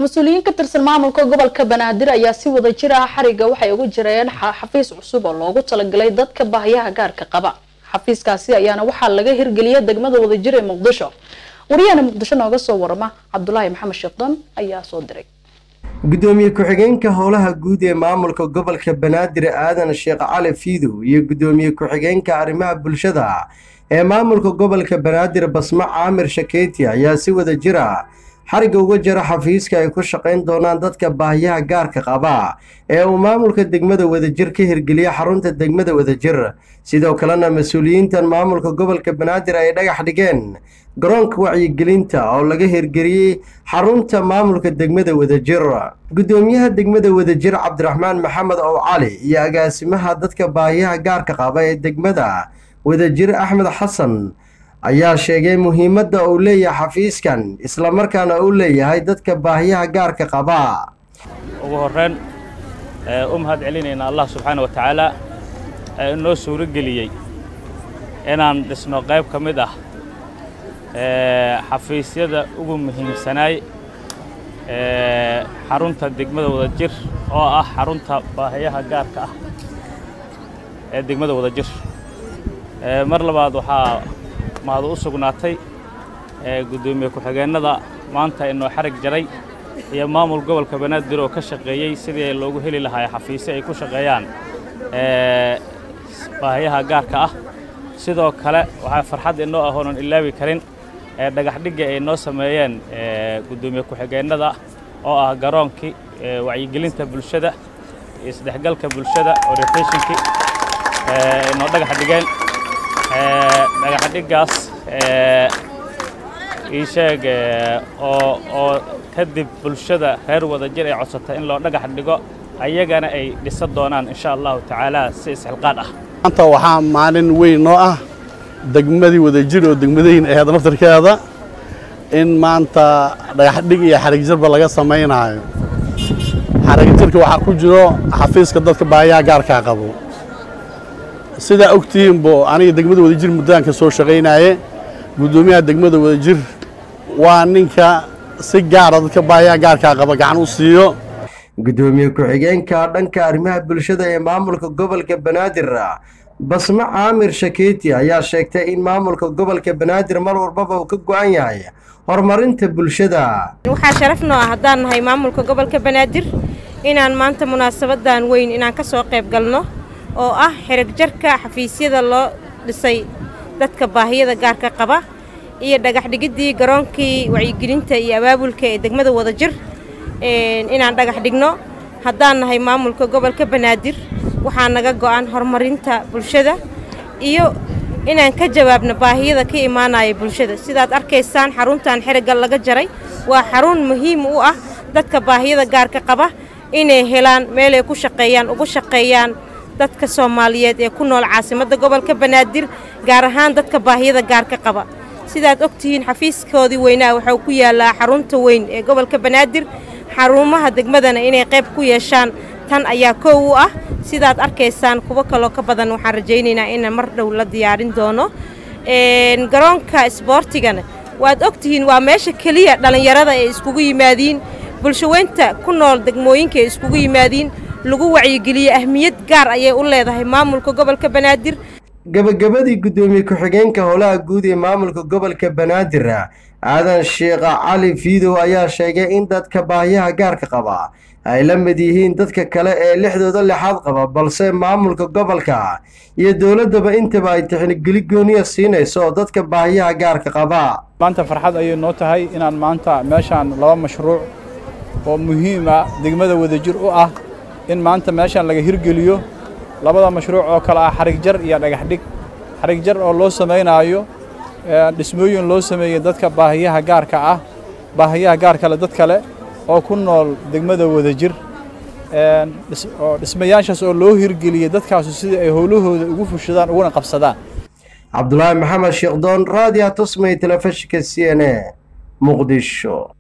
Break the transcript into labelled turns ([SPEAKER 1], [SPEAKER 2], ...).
[SPEAKER 1] mas-uuliyiin ka tirsan maamulka gobolka banaadir ayaa si wada jir ah xariga waxay ugu jireen xafiis cusub oo loogu talagalay dadka baahiyaha gaarka qaba xafiiskaasi ayaana waxaa laga hirgeliyay degmada wadajir ee muqdisho wariyahana muqdisho nooga soo warama cabdulaahi maxamed sheekhdon ayaa soo diray
[SPEAKER 2] gudoomiye ku-xigeenka howlaha guud ee maamulka gobolka banaadir aadan sheekh cali fiidow iyo gudoomiye ku-xigeenka arrimaha bulshada ee maamulka gobolka banaadir basmo caamir shakeyti ayaa si wada jira xariga uga jira xafiiska ay ku shaqayn doonaan dadka baahiyaha gaarka qaba ee uu maamulka degmada wadajir ka hirgeliya xarunta degmada wadajir sidoo kalena mas-uuliyiintan maamulka gobolka banaadir ay dhagax dhigeen garoonka wacyigelinta oo laga hirgeliyey xarunta maamulka degmada wadajir gudoomiyaha degmada wadajir cabdiraxmaan maxamed ow cali iyo agaasimaha dadka baahiyaha gaarka qaba ee degmada wadajir axmed xasan ayaa sheegay muhiimadda uu leeyahay xafiiskan islamarkaana uu leeyahay dadka baahiyaha gaarka qaba
[SPEAKER 3] ugu horreyn u mahad celinaynaa allah subxaana wa tacaala ee inoo suuro geliyey inaan dhisno qayb ka mid ah xafiisyada ugu muhiimsanaay xarunta degmada wadajir oo ah xarunta baahiyaha gaarka ah ee degmada wadajir mar labaad waxaa mahad u sugnaatay guddoomiye ku-xigeennada maanta inoo xarig jaray iyo maamul gobolka banaadir oo ka shaqeeyey sidii loogu heli lahaa xafiisyo ay ku shaqeeyaan baahiyaha gaarka ah sidoo kale waxaa farxad inoo ah oonan ilaabi karin dhagaxdhigga ay noo sameeyeen guddoomiye ku-xigeennada oo ah garoonkii wacyigelinta bulshada isdhexgalka bulshada orientationkii inoo dhagax dhigeen dhagaxdhiggaas ii sheeg oo oo kadib bulshada reer wadajir ay codsatay in loo dhagax dhigo ayagana ay dhisa doonaan insha allahu tacaala si isxilqaad ah
[SPEAKER 4] maanta waxaa maalin weyn noo ah degmadii wadajir oo degmadayn aheed naftarkeeda in maanta dhagaxdhig iyo xarigjarba laga samaynaayo xarigjirka waxaa ku jiro xafiiska dadka baahiyaha gaarkaa qabo sidaa ogtihiinbo aniga degmada wadajir muddaanka soo shaqaynaaye guddoomiyaha degmada wadajir waa ninka si gaara dadka baahiyaha gaarkaa qaba gacan u siiyo
[SPEAKER 2] gudoomiye ku-xigeenka dhanka arrimaha bulshada ee maamulka gobolka banaadir basmo caamir shakeyti ayaa sheegtay in maamulka gobolka banaadir mar walbaba uu ka go-an yahay horumarinta bulshada
[SPEAKER 5] waxaa sharaf noo ah haddaan nahay maamulka gobolka banaadir inaan maanta munaasabadan weyn inaan ka soo qayb galno oo ah xerigjarka xafiisyada loo dhisay dadka baahiyada gaarka qaba iyo dhagaxdhigiddii garoonkii wacyigelinta iyo abaabulka ee degmada wadajir inaan dhagax dhigno haddaan nahay maamulka gobolka banaadir waxaa naga go'an horumarinta bulshada iyo inaan ka jawaabno baahiyada ka imaanaya bulshada sidaad arkaysaan xaruntan xerigga laga jaray waa xarun muhiim u ah dadka baahiyada gaarka qaba inay helaan meelay ku shaqeeyaan ugu shaqeeyaan dadka soomaaliyeed ee ku nool caasimadda gobolka banaadir gaar ahaan dadka baahiyada gaarka qaba sidaad ogtihiin xafiiskoodii weynaa waxuu ku yaallaa xarunta weyn ee gobolka banaadir xarumaha degmadana inay qayb ku yeeshaan tan ayaa koow u ah sidaad arkaysaan kuwo kaloo ka badan waxaan rajaynaynaa inaan mar dhow la diyaarin doono garoonka isboortigana waad ogtihiin waa meesha keliya dhallinyarada ay iskugu yimaadiin bulshaweynta ku nool degmooyinka ay iskugu yimaadiin lagu wacyigeliyo ahmiyad gaar ayay u leedahay maamulka gobolka banaadir
[SPEAKER 2] gabagabadii guddoomiye ku-xigeenka howlaha guud ee maamulka gobolka banaadir aadan sheekha cali fiidow ayaa sheegay in dadka baahiyaha gaarka qaba ay la mid yihiin dadka kale ee lixdooda lixaad qaba balse maamulka gobolka iyo dowladdaba intaba ay tixnigeli gooniya siinayso oo dadka baahiyaha gaarka qaba
[SPEAKER 6] maanta farxad ayay noo tahay inaan maanta meeshaan laba mashruuc oo muhiima degmada wadajir u ah in maanta meeshaan laga hirgeliyo labada mashruuc oo kale ah xarigjar iyo dhagaxdhig xarigjar oo loo samaynaayo dhismooyin loo sameeyey dadka baahiyaha gaarka ah baahiyaha gaar kale dad kale oo ku nool degmada wadajir oo dhismayaashaas oo loo hirgeliyey dadkaasu sidii ay howlahooda ugu fushadaan uguna qabsadaan
[SPEAKER 2] cabdulaahi maxamed sheekdoon raadiya tusmay telefishinka c n a muqdisho